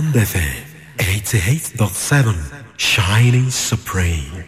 Diamond FM 88.7 Shining Supreme.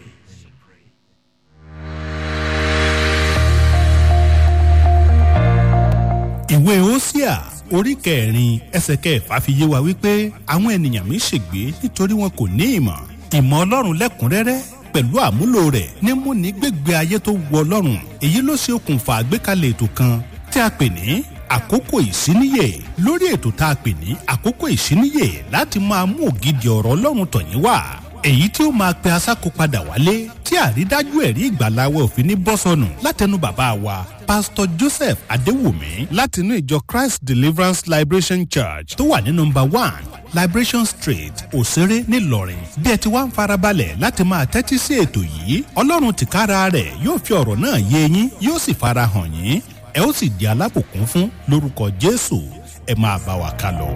ìwé Hósíà orí kẹrin ẹsẹ̀ kẹfà fi yé wa wípé àwọn ènìyàn mi ṣègbé nítorí wọn kò ní ìmọ̀ ìmọ̀ Ọlọ́run lẹ́kùnrẹ́rẹ́ pẹ̀lú àmúlò rẹ̀ ní múni gbégbé ayé tó wọ Ọlọ́run èyí ló ṣe okùnfà àgbékalẹ̀ ètò kan tí a pè ní àkókò ìsíníyè lórí ètò tá a pè ní àkókò ìsíníyè láti máa mú ògidì ọ̀rọ̀ Ọlọ́run tọ̀yín wá èyí tí ó máa pe asáko padà wálé tí àrídájú ẹ̀rí ìgbàláwẹ̀ òfin ní bọ́sọ̀nù látẹnu bàbá wa pásítọ̀ Joseph Adéwùmí látinú ìjọ Christ Deliverance Liberation Church tó wà ní nọ́mbà one Liberation Street Òṣèré ńìlọrin bí ẹ ti wá ń farabalẹ̀ láti máa tẹ́tí sí ètò yìí Ọlọ́run tìkára rẹ̀ yóò fi ọ̀rọ̀ náà yé yín yóò sì fara hàn yín ẹ ó sì di alábùkún fún lórúkọ Jésù ẹ máa bá wa ká lọ.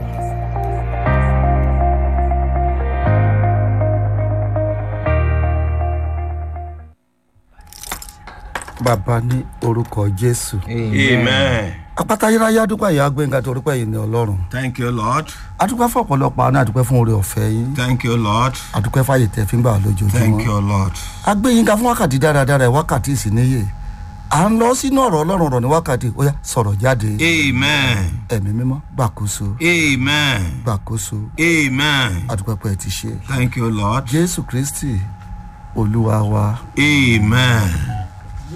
bàbá ní orúkọ jésù. Amen. apáta yíráyá dúpẹ́ ìyá gbẹ̀ngà torí pé yìí ní ọlọ́run. Thank you, Lord. adúpẹ́ fún ọ̀pọ̀lọpọ̀ àná àdúpẹ́ fún oore ọ̀fẹ́ yín. Thank you, Lord. adúpẹ́ fàyè tẹ̀ fi ń gbà wá Thank lójoojúmọ́. you, Lord. a gbé yín ká fún wákàtí dáradára ẹ̀ wákàtí ìsìníyè. à ń lọ sínú ọ̀rọ̀ ọlọ́run rọ̀ ní wákàtí ó yá sọ̀rọ̀ jáde. Amen. ẹ̀mí mímọ́ gbàkóso Amen. gbàkóso Amen. adúpẹ́ pé ẹ ti ṣe. Thank you, Lord. jésù kristi olúwa wa. Amen.